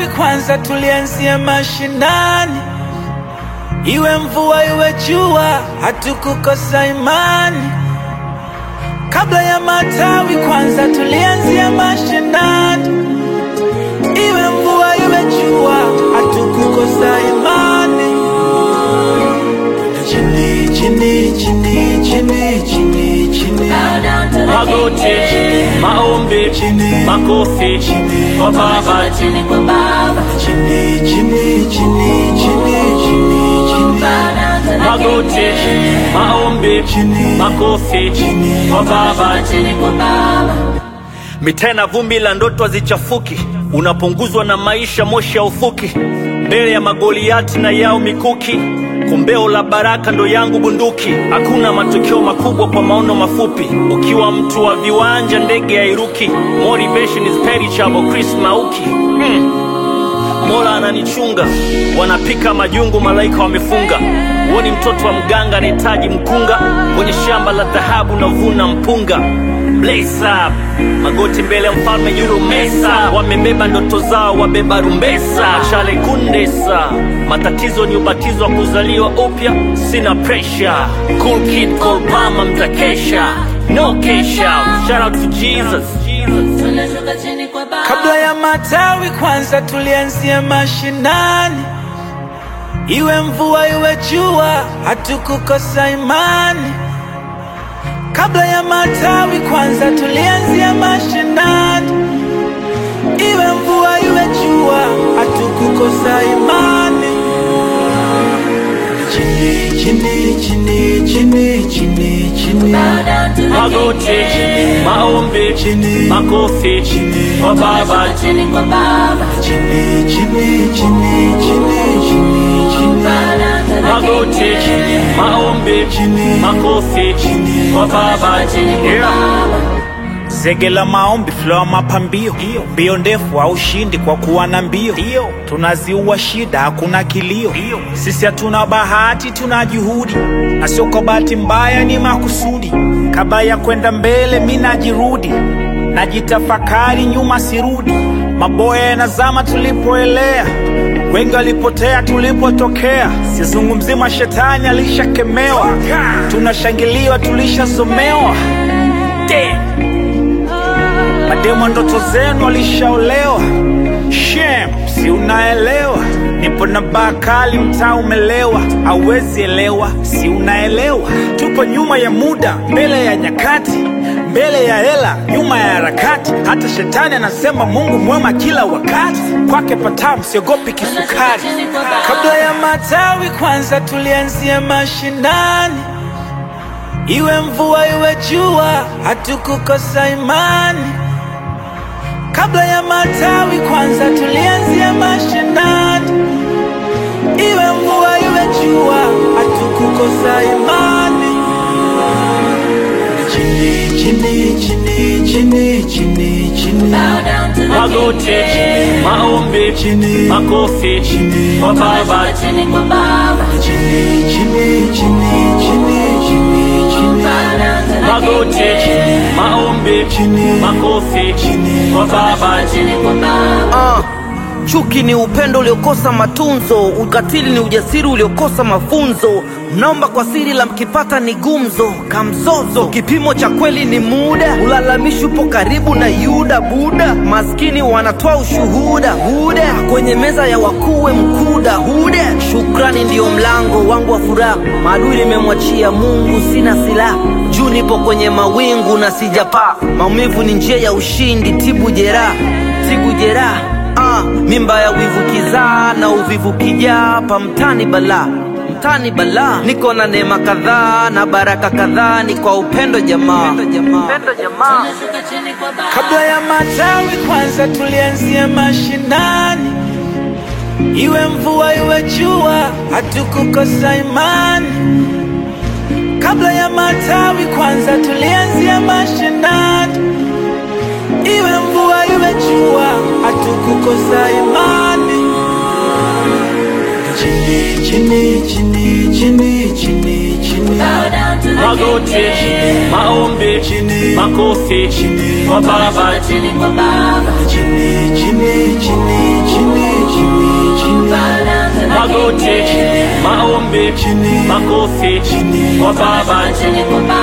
matawi kwanza tulianzia mashinani, iwe mvua iwe jua, hatukukosa imani. Kabla ya matawi kwanza tulianzia mashinani, iwe mvua iwe jua, hatukukosa imani. Chini chini chini chini chini chini magoti, maombi, Chini. makofi kwa Baba. chini chini chini chini chini chini Magoti, maombi, Chini. makofi kwa Baba. Mitena vumbi la ndoto hazichafuki, unapunguzwa na maisha, moshi haufuki. Mbele ya magoliati na yao mikuki, kombeo la baraka ndo yangu bunduki. Hakuna matokeo makubwa kwa maono mafupi, ukiwa mtu wa viwanja ndege hairuki. Motivation is perishable, Chris Mauki mm. Mola ananichunga, wanapika majungu, malaika wamefunga. Huoni mtoto wa mganga anahitaji mkunga, kwenye shamba la dhahabu navuna mpunga. Blaze up, magoti mbele ya mfalme yuro mesa, wamebeba ndoto zao, wabeba rumbesa. Chale kundesa, matatizo ni ubatizo wa kuzaliwa upya, sina pressure. Cool kid, cool mama, mtakesha, no cash out. Shout out to Jesus. Kabla ya matawi kwanza tulianzia mashinani, iwe mvua iwe jua, hatukukosa imani. Kabla ya matawi kwanza tulianzia mashinani, iwe mvua iwe jua, hatukukosa imani. Chini chini chini chini chini chini magoti, maombi, Chini. makofi kwa Baba. chini chini chini chini chini chini Magoti, maombi, Chini. makofi kwa Baba. Yeah. Zege la maombi, flow mapambio, mbio ndefu au ushindi kwa kuwa na mbio. Tunaziua shida, hakuna kilio. Sisi hatuna bahati, tuna juhudi, na sio kwa bahati mbaya, ni makusudi. Kabla ya kwenda mbele, mi najirudi, najitafakari, nyuma sirudi. Maboya yanazama tulipoelea, wengi walipotea tulipotokea. Sizungumzi mashetani, alishakemewa, tunashangiliwa, tulishasomewa. Damn. Mademo ndoto zenu walishaolewa. Shem, si unaelewa? Nipo na baa kali, mtaa umelewa, hauwezi elewa, si unaelewa? Tupo nyuma ya muda, mbele ya nyakati, mbele ya hela, nyuma ya harakati. Hata shetani anasema Mungu mwema kila wakati, kwake patamu, siogopi kisukari. Kabla ya matawi kwanza tulianzia mashinani Iwe mvua iwe jua, hatukukosa imani. Kabla ya matawi kwanza tulianzia mashinani. Iwe mvua iwe jua, hatukukosa imani. Chini chini chini chini chini chini Magoti, maombi, Chini. makofi kwa Baba. chini chini chini chini chini chini Magoti, maombi, Chini. makofi kwa Baba. Ah, chuki ni upendo uliokosa matunzo, ukatili ni ujasiri uliokosa mafunzo. Mnaomba kwa siri la mkipata ni gumzo, kamzozo. Kipimo cha kweli ni muda, ulalamishi upo karibu na Yuda Buda. Maskini wanatoa ushuhuda huda, kwenye meza ya wakuwe mkuda huda. Shukrani ndiyo mlango wangu wa furaha, maadui nimemwachia Mungu, sina silaha. Juu nipo kwenye mawingu na sijapaa, maumivu ni njia ya ushindi, tibu jeraha, tibu jeraha Ah, mimba ya wivu kizaa na uvivu kijaa hapa mtani balaa mtani balaa niko na neema kadhaa na baraka kadhaa ni kwa upendo jamaa upendo jamaa Kabla ya matawi kwanza tulianzia mashinani, iwe mvua iwe jua, hatukukosa imani. Kabla ya matawi kwanza tulianzia mashinani, iwe mvua iwe jua, hatukukosa imani. Chini chini chini chini chini chini Magoti, maombi, Chini. makofi kwa Baba. chini chini chini chini chini maombi, makofi kwa Baba. Chini kwa